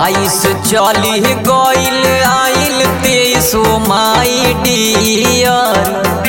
बाईस चली गईल आइल तेईस माई डियर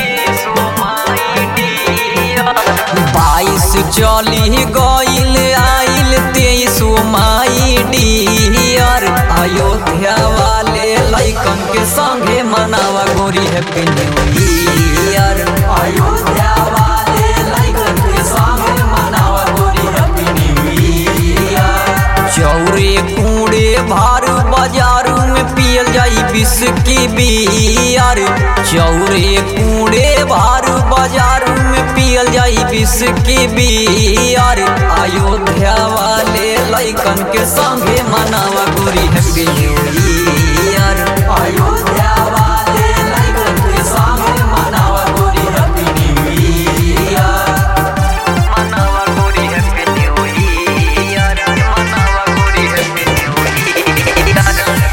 बाईस चली गईल आइल तेईस माई डियर अयोध्या वाले लैकन के संगे मनावा गोरी हैप्पी न्यू ईयर अयोध्या वाले लैकन के संगे मनावा गोरी हैप्पी न्यू ईयर चौरे कूड़े भार बाजारू में पियल जाई बिस्की बियर चौरे कूड़े भार बाजारू में पियल जाई बिस्की बियर अयोध्या वाले लैकन के संगे मनावा गोरी हैप्पी न्यू ईयर अयोध्या वाले लैकन के संगे मनावा गोरी हैप्पी न्यू ईयर मनावा गोरी हैप्पी न्यू ईयर मनावा गोरी हैप्पी न्यू ईयर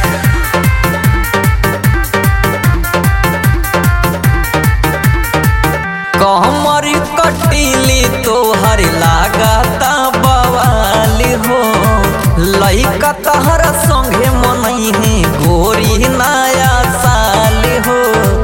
कहमर कटिली तोहर लागता बवाल हो लइका तहरा संगे मनई है गोरी नया साल हो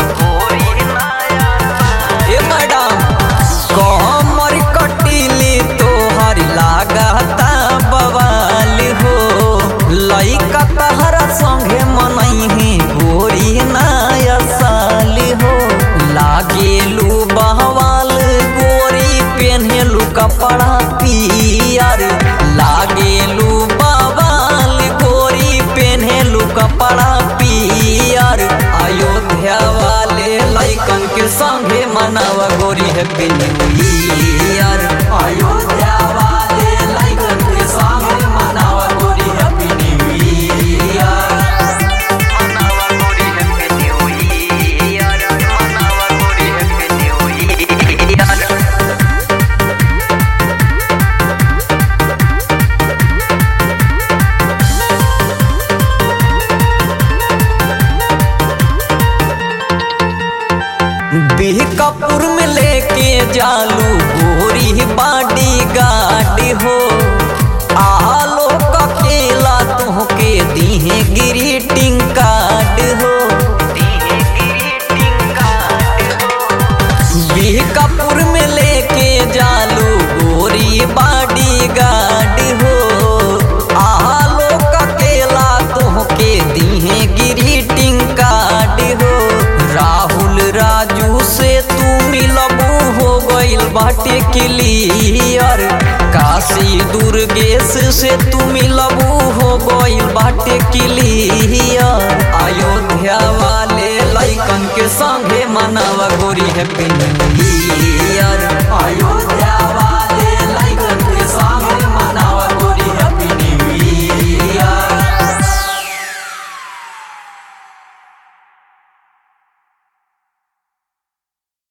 ए मैडम कहमर कटिली तोहर लागता बवाल हो लइका तहरा संगे मनई है गोरी नया साल हो लागेलू बहवाल गोरी पेन्हेलू कपड़ा पियर लागेलू बवाल गोरी पेन्हेलू कपड़ा पियर अयोध्या वाले लैकन के संगे मनावा गोरी हैप्पी न्यू ईयर अयोध्या वाले लैकन के संगे मनावा गोरी हैप्पी न्यू ईयर मनावा गोरी हैप्पी न्यू ईयर मनावा गोरी हैप्पी न्यू ईयर बिहकपुर में लेके जालू गोरी बाडी गाड़ी हो आलो ककेला तुहके दीहे ग्रीटिंग कार्ड हो बिहकपुर में लेके जालू गोरी बाडी गाड़ी हो आलो ककेला तुहके दीहे ग्रीटिंग कार्ड हो राहुल राजू से तू मिलबू हो गइल बाटे क्लियर काशी दुर्गेश से तू मिलबू हो गइल बाटे क्लियर अयोध्या वाले लैकन के संगे मनावा गोरी हैप्पी न्यू ईयर अयोध्या वाले